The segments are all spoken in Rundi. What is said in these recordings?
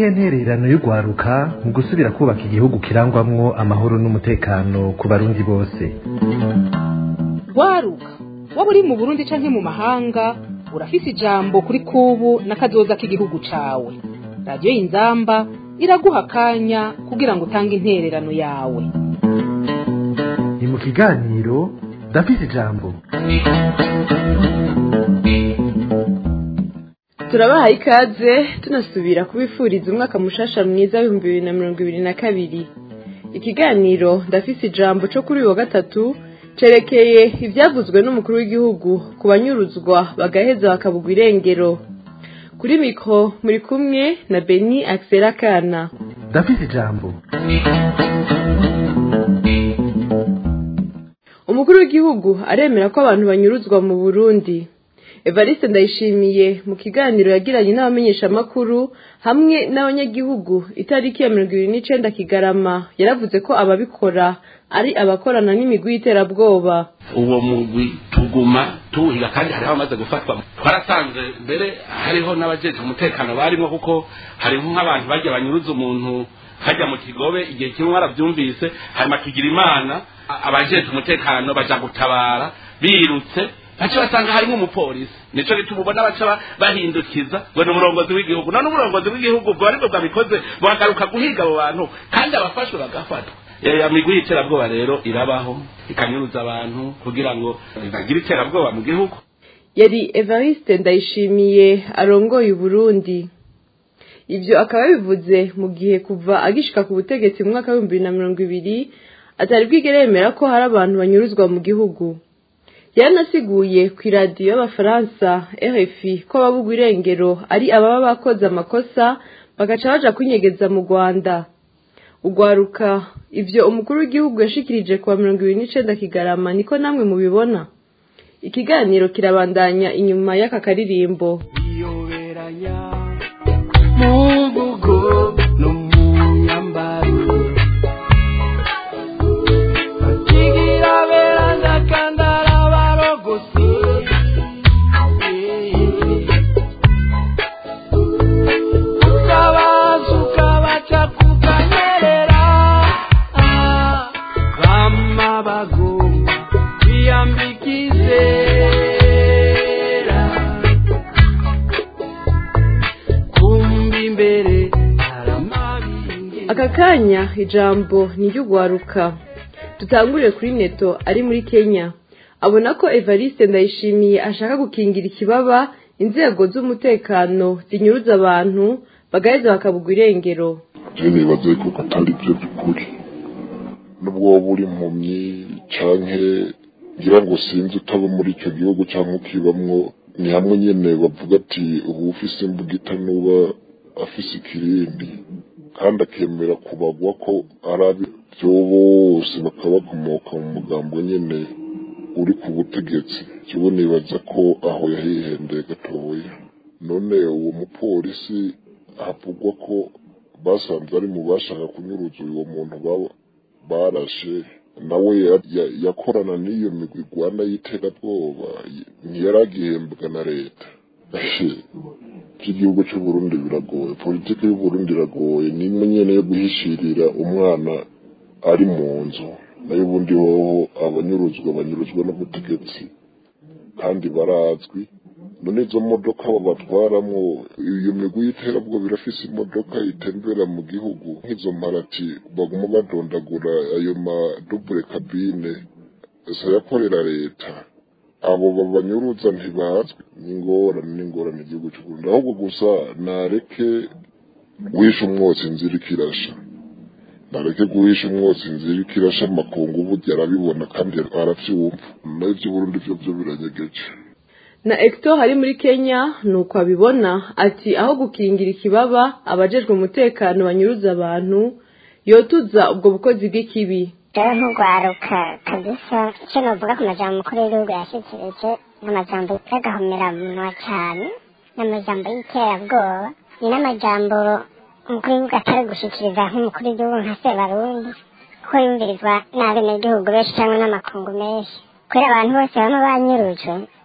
niyihe ntererano y'urwaruka mu gusubira kubaka igihugu kirangwamwo amahoro n'umutekano ku barundi bose rwaruka waba uri mu burundi canke mu mahanga urafise ijambo kuri kubu n'akazoza k'igihugu cawe radiyo y'inzamba iraguha akanya kugira ngo utange intererano yawe ni mu kiganiro ndafise ijambo turabahaye ikaze tunasubira kubifuriza umwaka mushasha mwiza w'ibihumbi bibiri na mirongo ibiri na kabiri ikiganiro ndafise ijambo cyo kuri uyu wa gatatu cerekeye ibyavuzwe n'umukuru w'igihugu ku banyuruzwa bagaheza bakabugwa irengero kuri mikoro muri kumwe na beni akisera kana ndafise ijambo umukuru w'igihugu aremera ko abantu banyuruzwa mu burundi evariste ndayishimiye mu kiganiro yagiranye n'abamenyeshamakuru hamwe n'abanyagihugu itariki ya mirongo ibiri n'icenda kigarama yaravuze ko ababikora ari abakorana n'imigwi y'iterabwoba uwo mugwi tuguma tuwuhiga kandi hariho abamaze gufatwa twarasanze mbere hariho n'abajeje umutekano barimo kuko hariho nk'abantu bajya banyuruza umuntu hajya mu kigobe igihe kimwe warabyumvise hanyuma tugira imana abajeje umutekano baja gutabara birutse baca basanga harimo umupolisi nico gituma ubona baca bahindukiza ngo ni umurongozi w'igihugu none umurongozi w'igihugu ubwo aribwo bwabikoze bagaruka guhiga abo bantu kandi abafashwe bagafatwa ya migwi y'iterabwoba rero irabaho ikanyuruza abantu kugira ngo bagire iterabwoba mu gihugu yari evariste ndayishimiye arongoye uburundi ibyo akaba yabivuze mu gihe kuva agishika ku butegetsi mu mwaka w'ibihumbi bibiri na mirongo ibiri atari bwigere yemera ko hari abantu banyuruzwa mu gihugu yaranasiguye ku iradiyo y'abafaransa rfi ko ababugwa irengero ari ababa bakoze amakosa bagaca baja kwinyegeza mu rwanda ugwaruka ibyo umukuru w'igihugu yashikirije kuwa mirongo ibiri n'icenda kigarama niko namwe mubibona ikiganiro kirabandanya inyuma y'aka karirimbo iyoberanya mu mvugo no mu myambaro bakigira beranda kandi ari abarogosi ukabaza ukabaca kukanyerera bama bagomba kwiyambika izera kumva imbere haramabingi aka kanya ijambo ni iry'ugwaruka dutangurire kuri neto ari muri kenya abona ko evariste ndayishimiye ashaka gukingira ikibaba inzego z'umutekano zinyuruza abantu bagaheza bakabugwa irengero je nibaza yuko atari byo by'ukuri nubwo waba uri impumyi canke ngira ngo sinzi utaba muri icyo gihugu cyangwa ukibamwo ni hamwe nyene bavuga ati ubu ufise imbugita nuba afise ikirindi kandi akemera kubagwa ko ari ab'ibyo bose bakaba bakomoka mu mugambo nyene uri ku butegetsi kibo nibaza ko aho yahihendeye gatoya none uwo mupolisi havugwa ko basanze ari mu bashaka kunyuruza uwo muntu baba- barashe nawe ya- ya- yakorana n'iyo migwi igwana y'iterabwoba y- ntiyaragihembwa na leta igihugu cy'uburundi biragoye politiki y'uburundi iragoye ni imwe nyene yo guhishirira umwana ari mu nzu nayo ubundi hoho abanyuruzwa banyuruzwa n'ubutegetsi kandi barazwi none izo modoka babatwaramwo iyo migwi y'iterabwoba irafise imodoka itembera mu gihugu nk'izo mparati baguma badondagura ayo madubure kabine sayakorera leta abo babanyuruza ntibazwi n'ingorane n'ingorane igihugu cy'uburundi ahubwo gusa nareke wishe umwotsi inzira ikirasha nareke guhisha umwotsi inzira ikirasha amakungu burya arabibona kandi aravyumva nayo ivy'uburundi vyo vyo biranyegeje na Hector ari muri Kenya nuko abibona ati aho gukingira ikibaba abajejwe umutekano banyuruza abantu yotuza ubwo bukozi bw'ikibi rero ntugwaruka kabisa icyo novuga ku majambo umukuru w'igihugu yashikirije ni amajambo y'agahomeranwa cyane ni amajambo y'iterabwoba ni n'amajambo umukuru w'igihugu atari gushikiriza nk'umukuru w'igihugu nka sebarundi kuko yumvirizwa n'abenegihugu benshi cyangwa n'amakungu menshi kubera abantu bose baba banyurujwe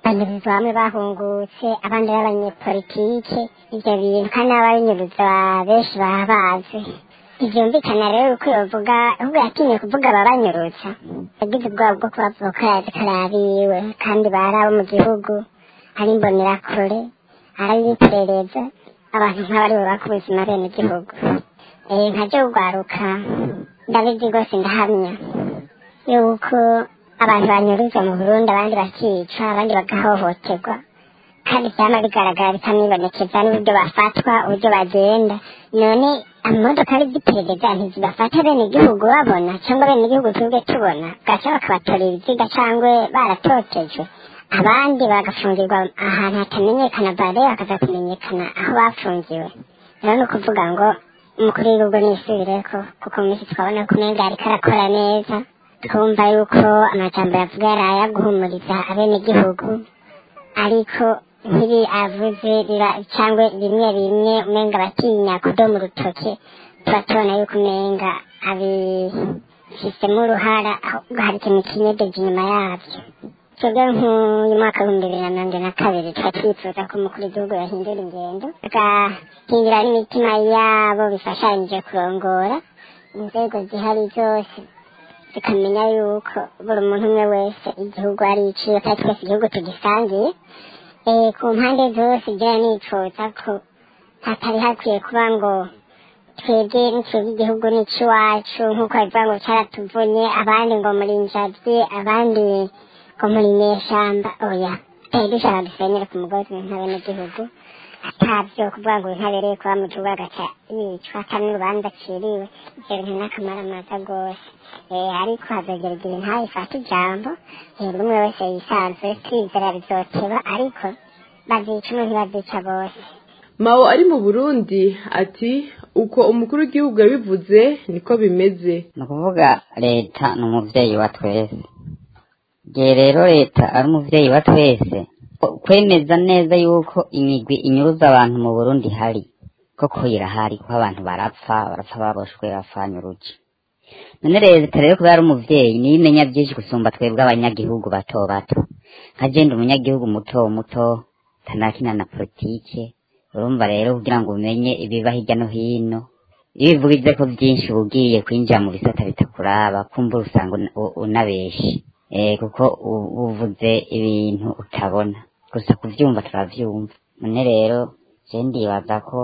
banyurizwa bamwe bahungutse abandi b'abanyepolitike ibyo bintu kandi n'ababinyurizwa benshi baba bazi ntibyumvikana rero uko yovuga ahubwo yatinye kuvuga ababanyurutsa yagize ubwoba bwo kubavuga ko yazi ko ari abiwe kandi bari abo mu gihugu ari imbonerakure ari iperereza abantu nk'abari bubaka ubuzima bene igihugu eh nkajya kugwaruka ndabizi rwose ndahamya yuko abantu banyuruzwa mu burundi abandi bakica abandi bagahohoterwa kandi byama bigaragara bikamwibonekeza n'uburyo bafatwa uburyo bagenda none amamodoka ari iby'iperereza ntizibafata bene igihugu babona cyangwa bene igihugu tubwe tubona bwaca bakabatora ibiziga cyangwa baratotejwe abandi bagafungirwa ahantu hatamenyekana bare bakaza kumenyekana aho bafungiwe rero ni ukuvuga ngo umukuru w'igihugu nisubireko kuko mu minsi twabona ko umenga ariko arakora neza twumva yuko amajambo yavuga yari aya guhumuriza abenegihugu ariko nk'ibi avuze biba cyangwa bimwe bimwe umenga batinya kudoma urutoke tuba tubona yuko umenga abifisemo uruhara ahubwo hari ikintu kinyegeje inyuma yabyo twebwe nk'uyu mwaka w'ibihumbi bibiri na mirongo ine na kabiri tuba twifuza ko umukuru w'igihugu yahindura ingendo agahindura n'imitima yabo bifashanyije kurongora inzego zihari zose tukamenya yuko buri muntu umwe wese igihugu ari iciwe kandi twese igihugu tugisangiye eh, ku mpande zose ijya nifuza ko hatari hakwiye kuba ngo twebwe twebwe igihugu ni icy'iwacu nk'uko bivuga ngo cyaratuvunye abandi ngo muri njabye abandi ngo muri nyeshyamba oya eh, dushaka dusenyere ku mugozi nk'abenegihugu atabyo kuvuga ngo ntabereye kuba mu gihugu agaca yicwa kandi n'urubanza aciriwe ibyo bintu n'akamaro amaza rwose eh, ariko hazogera igihe ntayifate ijambo eh, buri umwe wese yisanzwe twizera bizoteba ariko bazica umwe ntibazica bose mao ari mu burundi ati uko umukuru w'igihugu yabivuze niko bimeze ni ukuvuga leta ni umubyeyi wa twese igihe rero leta ari umubyeyi wa twese kwemeza neza yuko imigwi inyuruza abantu mu burundi ihari koko irahari kuko abantu barapfa barapfa baboshwe bapfanyuruki none leta rero kuba ari umuvyeyi niyo imenya byinshi gusumba twebwe abanyagihugu bato bato nka jenda umunyagihugu muto muto tanakina na politike urumva rero kugira ngo umenye ibiba hirya no hino iyo bivugize ko byinshi uba ugiye kwinjira mu bisata bitakuraba kumva usanga una- u- unabeshe eh kuko u- uvuze ibintu utabona gusa kuvyumva turavyumva none rero je ndibaza ko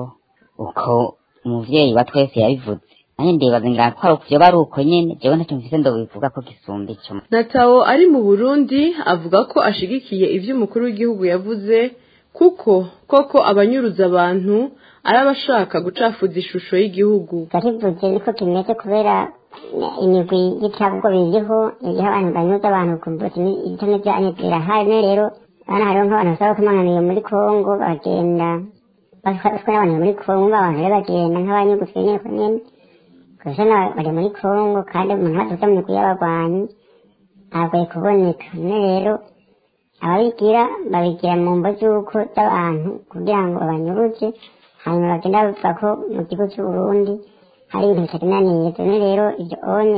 uko umuvyeyi wa twese yabivuze nanjye ndibaza ngira ko ari uko vyoba ari uko nyene jewe ntacyo mfise ndobivuga ko gisumba ico natawo ari mu burundi avuga ko ashigikiye ibyo umukuru w'igihugu yavuze kuko koko abanyuruza abantu ari abashaka gucafuza ishusho y'igihugu yarivuze niko kimeze kubera imigwi y'icyago biriho iriho abantu banyuze abantu kumva ibyo nibyo anyibwira hari rero hano hariho nk'abantu basaba kumananiye muri kongo bagenda batwara n'abantu muri kongo abantu rero bagenda nk'abanyugufi nyine ko nyine gusa na- bari muri kongo kandi umuntu wese mu migwi y'abarwanyi ntabwo kuboneka none rero ababigira babigira mu mbo z'uko z'abantu kugira ngo banyuruze hanyuma bagenda bavuga ko mu gihugu cy'u Burundi hari ibintu bitagenda neza none rero ibyo onye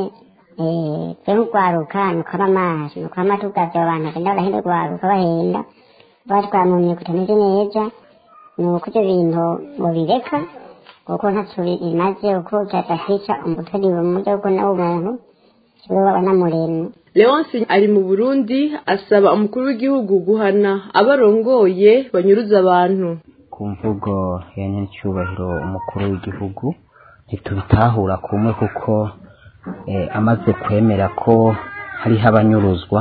eh, twe nk'urwaruka ni ukwama amazi ni ukwama tugavye abo bantu bagenda barahenda urwaruka bahenda batwara mu myuga itameze neza ni uko ibyo bintu mubireka kuko ntacyo bimaze kuko byadafisha umutwe ni ubumuga bwo n'umuntu kiwe babona muremye leonce ari mu burundi asaba umukuru w'igihugu guhana abarongoye banyuruza abantu ku mvugo ya nyacyubahiro umukuru w'igihugu ntitubitahura kumwe kuko eh, amaze kwemera ko hariho abanyuruzwa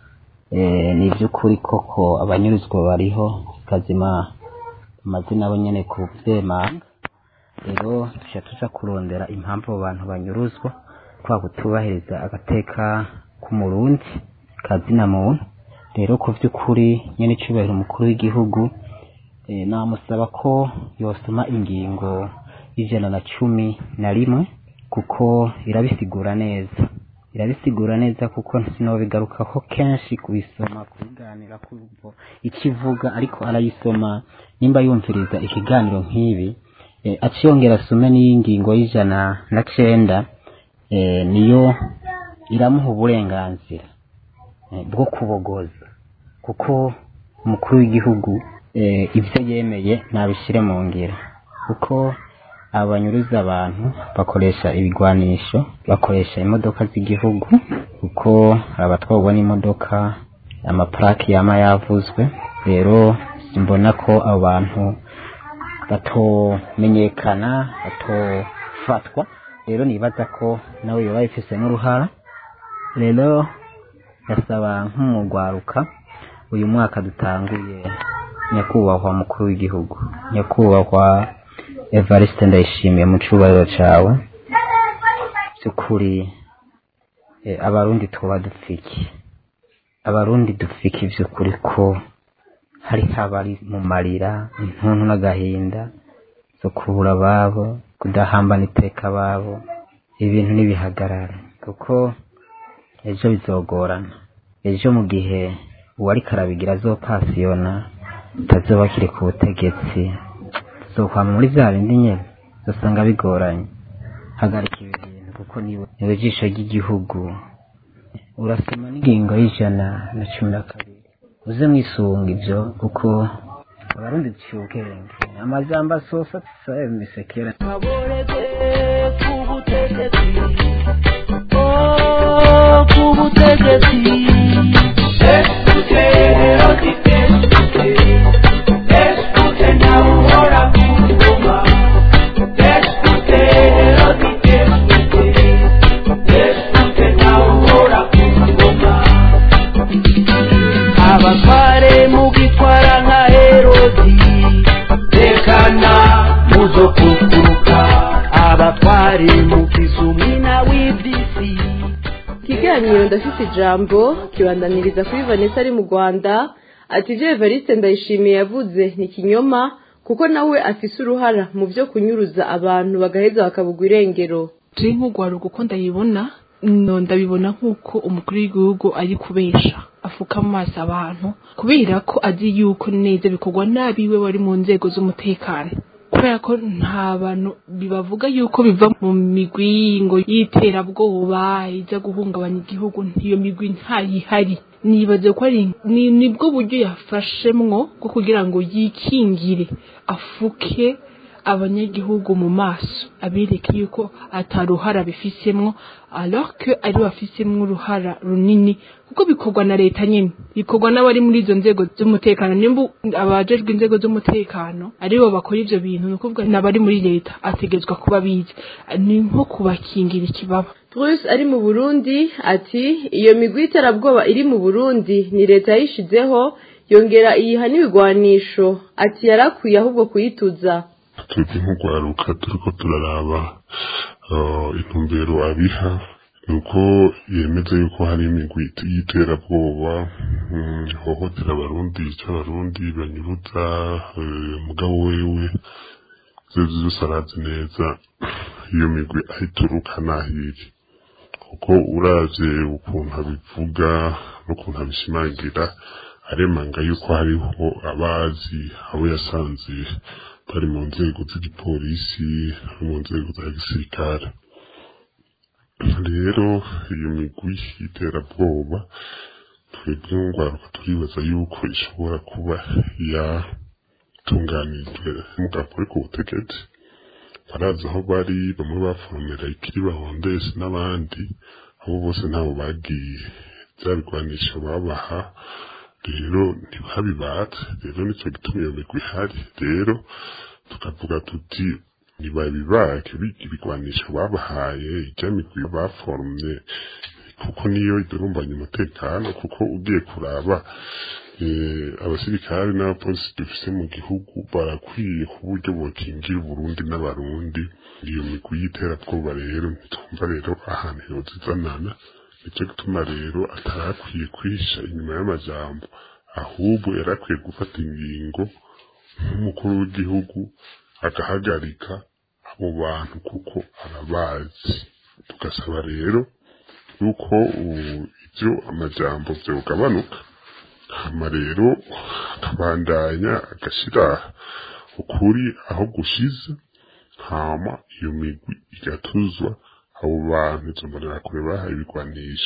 eh, ni iby'ukuri koko abanyuruzwa bariho kazima amazina abo nyene ku vyemanga rero tuca tuja kurondera impamvu abo bantu banyuruzwa kwa kutubahiriza agateka k'umurundi kazina muntu rero ku vy'ukuri nyene icubahiro umukuru w'igihugu eh, namusaba ko yosoma ingingo y'ijana na cumi na rimwe kuko irabisigura neza irabisigura neza kuko sinobigarukako kenshi kubisoma kubiganira kumvo ikivuga ariko arayisoma nimba yumviriza ikiganiro nk'ibi eh, aciyongera asome n'iyingingo y'ijana na cenda eh, niyo iramuha uburenganzira eh, bwo kubogoza kuko umukuru w'igihugu eh, ibyo yemeye ntabishyire mu ngiro kuko abanyuruza abantu bakoresha ibigwanisho bakoresha imodoka z'igihugu kuko abatwarwa n'imodoka amaparaki yama yavuzwe rero mbona ko abo bantu batomenyekana batofatwa rero nibaza ko nawe yoba yifisemo uruhara rero ndasaba nk'umugwaruka uyu mwaka dutanguye nyakubahwa mukuru w'igihugu nyakubahwa evariste ndayishimiye mu cyubahiro cyawe by'ukuri eh, abarundi tuba dupfiki abarundi dupfiki by'ukuri ko hari abari mu marira intuntu n'agahinda zo kubura ababo kudahambana iteka ababo ibintu ntibihagarare kuko ejo bizogorana ejo mu gihe uwari karabigira azopasiyona utazoba akiri ku butegetsi zokwama muri bya bindi nyine uzasanga bigoranye hagarika ibi bintu kuko niwe niwe jisho ry'igihugu urasoma n'ingingo y'ijana na cumi na kabiri uze mwisunga ibyo kuko abarundi duciye ubwenge amajambo asosa tusabe misekera aboreze ku butegetsi oh ku butegetsi escute odite escute nawe uhora ku ngoma escute odite escute nawe uhora ku ngoma abatware mugitwara nka herodi tekana muzo kukuruka abatware mugize umwina w'iby'isi ikiganiro ndafite ijambo kibandaniriza kuri vanessa ari mu rwanda ati ibyo evariste ndayishimiye yavuze ni ikinyoma kuko nawe afise uruhara mu byo kunyuruza abantu bagaheza bakabugwa irengero turi nk'ugwaruka uko ndayibona no ndabibona nk'uko umukuru w'igihugu ari kubesha afuka amaso abantu kubera ko azi yuko neza bikorwa n'abiwe bari mu nzego z'umutekano kubera ko nta bantu bibavuga yuko biva mu migwi ngo y'iterabwoba iza guhungabanya igihugu iyo migwi ntayihari nibaze ko ari ni nibwo buryo yafashemwo bwo kugira ngo yikingire afuke abanyagihugu mu maso abereke yuko ataruhara bifisemwo alors que ari bafisemwo uruhara runini kuko bikorwa na leta nyine bikorwa n'abari muri izo nzego z'umutekano nimba abajejwe inzego z'umutekano aribo bakora ivyo bintu ni ukuvuga n'abari muri leta ategetswe kuba bizi ni nko kubakingira ikibaba Bruce ari mu Burundi ati iyo migwi y'iterabwoba iri mu Burundi ni leta yayishizeho yongera iyiha n'ibigwanisho ati yarakwiye ahubwo kuyituza twebwe nk'urwaruka turiko turaraba eh, intumbero abiha nuko yemeza yuko hari imigwi y'iterabwoba mm, ihohotera abarundi ica abarundi banyuruza eh, mugabo wewe zose zose arazi neza iyo migwi ahituruka n'ahiri kuko uravye ukuntu abivuga n'ukuntu abishimangira aremanga yuko hariho abazi abo yasanze bari mu nzego z'igipolisi no mu nzego za gisirikare rero iyo migwi y'iterabwoba twebwe ngwaruka turibaza yuko ishobora kuba yatunganijwe n'umugabo uri ku butegetsi barazi aho bari bamwe baforomera ikiri bahondesi n'abandi abo bose ntabo bagiye bya bigwanisho babaha rero ntibabibatse rero nicyo gituma iyo migwi ihari rero tukavuga tuti ntibabibake ibigwanisho babahaye ijya migwi baforomye kuko niyo idurumbanya umutekano kuko ugiye kuraba eh, abasirikare n'abapolisi dufise mu gihugu barakwiye ku buryo bokingira uburundi n'abarundi iyo migwi y'iterabwoba rero ntitwumva rero ahantu yozizanana nicyo gituma rero atarakwiye kwisha inyuma y'amajambo ahubwo yarakwiye gufata ingingo nk'umukuru w'igihugu agahagarika abo bantu kuko arabazi tugasaba rero yuko u- ibyo amajambo vyogabanuka hama rero akabandanya agashyira ukuri aho gushize hama iyo migwi igatuzwa abo bantu izo mbonerakure bahaye ibigwanisho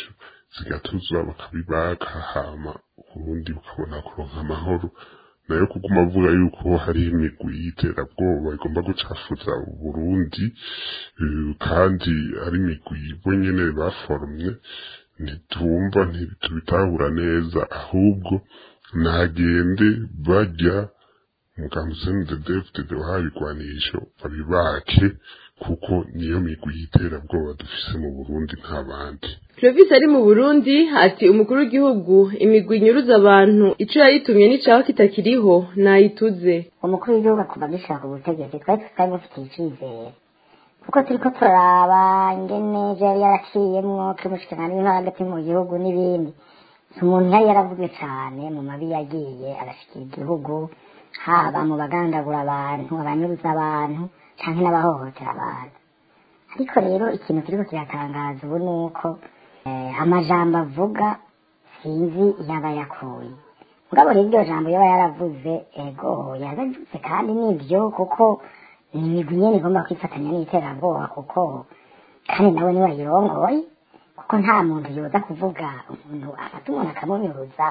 zigatuza bakabibaka hama ubundi bukabona kuronka amahoro nayo kuguma avuga yuko hari imigwi y'iterabwoba igomba gucafuza uburundi eh, kandi ari imigwi bo nyene baforomye ntitumva ntitubitahura neza ahubwo nagende bajya mukamuseni de defite wahawe igwanisho babibake kuko niyo migwi y'iterabwoba dufise mu burundi nta bandi Clovis ari mu Burundi ati umukuru w'igihugu imigwi inyuruza abantu ico yayitumye n'icaho kitakiriho nayituze umukuru w'igihugu kuva gishaka ubutegetsi twari tutari dufitiye icyizere kuko turiko turaraba ingene ivyo yari yaraciyemwo kimushikirana n'ibintu hagati mu gihugu n'ibindi si umuntu yari yaravuze cane mu mabi yagiye arashikira igihugu haba mu bagandagura abantu abanyuruza abantu canke n'abahohotera abantu ariko rero ikintu kiriko kiratangaza ubu ni uko eh, amajambo avuga sinzi yaba yakuye mugabo rero iryo jambo yaba yaravuze ego yaravuze kandi nivyo kuko ni imigwi nyene igomba kwifatanya n'iterabwoba kuko kandi nawe niwe ayirongoye kuko nta muntu yoza kuvuga umuntu afata umuntu akamunyuruza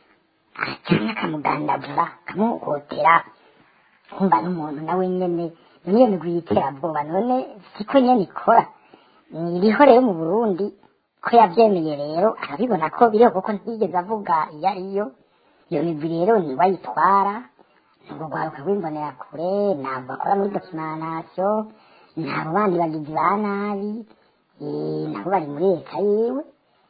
canke akamugandagura akamuhotera kumva n'umuntu nawe nyene niyo migwi y'iterabwoba none siko nyene ikora iriho rero mu burundi ko yavyemeye rero arabibona ko biriho kuko ntiyigeze avuga iyo ariyo iyo migwi rero niwe ayitwara nubwo rwaruka rw'imbonera kure ntabwo bakora muri dokimanasiyo ntabwo bandi bagizi ba nabi eh, nabo bari muri leta yiwe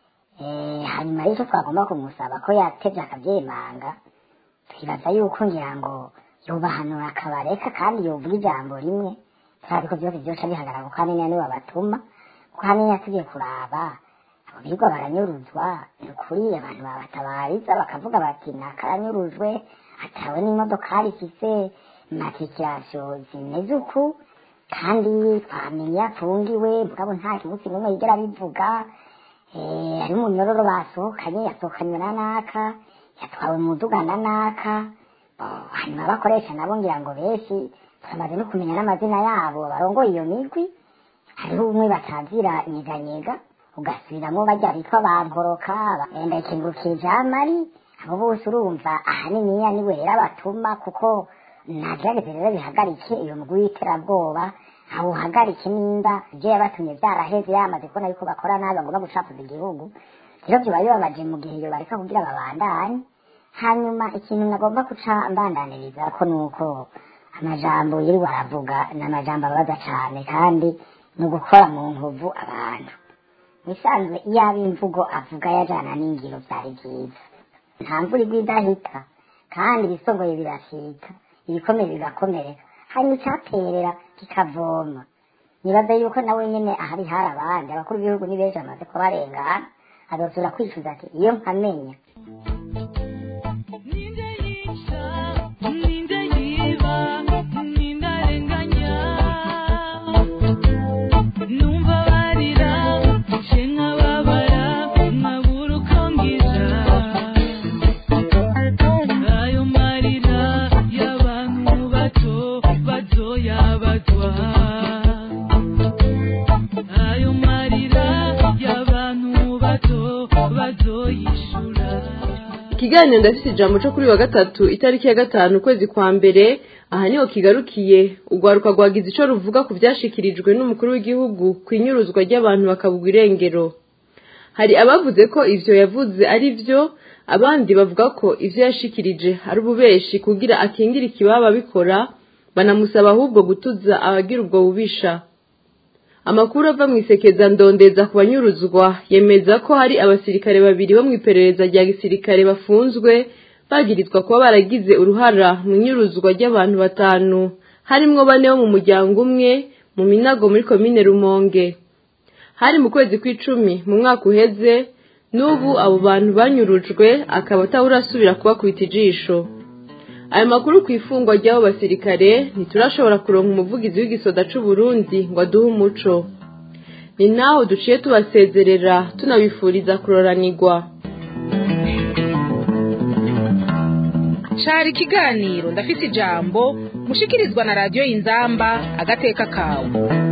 Eh, hanyuma rero icyo twagomba kumusaba ko yatevye akavyemanga twibaza yuko ngira ngo yobahanura akabareka kandi yovuga ijambo rimwe turazi ko vyose vyoca bihagarara kuko hanini niwe abatuma kuko hanini yatugiye kuraba abo birirwa baranyuruzwa ni ukuri abantu babatabariza bakavuga bati nakaranyurujwe atawe n'imodokari ifise matriculation zimeze uku kandi twamenye afungiwe mugabo nta kibuzi n'umwe yigera bivuga eh, hari umunyororo basohokanye yasohokanywe na naka yatwawe mu muduga na naka Oh, hanyuma abakoresha nabo ngira ngo benshi turamaze no kumenya n'amazina yabo barongoye iyo migwi hariho umwe batazira nyeganyega ugasubiramo bajya bitwa bankoroka ndakengurukiye jamari abo bose urumva ahaniniya niwe rero abatuma kuko nagerageze rero bihagarike iyo mugwi w'iterabwoba awuhagarike nimba ibyo yabatumye byaraheze yamaze kubona yuko bakora nabi bagomba gucafuza igihugu rero byoba bibabaje mu gihe iyo bareka kugira babandanye hanyuma ikintu nagomba guca mbandaniriza ko nuko amajambo yiri baravuga ni amajambo ababaza cane kandi ni ugukora mu nkovu abantu bisanzwe iyo aba imvugo avuga yajana n'ingiro vyari vyiza nta mvura igwa idahita kandi ibisongoye birashika ibikomeye bigakomereka hanyuma icaterera kikavoma nibaza yuko nawe nyene ahari hari abandi abakuru b'ibihugu ni benshi bamaze kubarengana azosubira kwicuza ati iyo nkamenya ikiganiro ndafite ijambo cyo kuri uyu wa gatatu itariki ya gatanu ukwezi kwa mbere aha niho kigarukiye urwaruka rwagize icyo ruvuga ku byashikirijwe n'umukuru w'igihugu ku inyuruzwa ry'abantu bakabugwa irengero hari abavuze ko ivyo yavuze ari byo abandi bavuga ko ivyo yashikirije ari ububeshi kugira akingire ikibaba bikora banamusaba ahubwo gutuza abagira ubwo bubisha amakuru ava mu isekeza ndondeza ku banyuruzwa yemeza ko hari abasirikare babiri bo mu iperereza rya gisirikare bafunzwe bagirizwa kuba baragize uruhara mu nyuruzwa ry'abantu batanu harimwo bane bo mu muryango umwe mu minago muri komine rumonge hari mu kwezi kw'icumi mu mwaka uheze n'ubu abo bantu banyurujwe akaba atawurasubira kubakubita ijisho ayo makuru ku ifungwa ry'abo basirikare ntiturashobora kuronka umuvugizi w'igisoda c'u Burundi ngo aduhe umuco ni naho duciye tubasezerera tunabifuriza kuroranirwa cari ikiganiro ndafise ijambo mushikirizwa na radiyo y'inzamba agateka kawe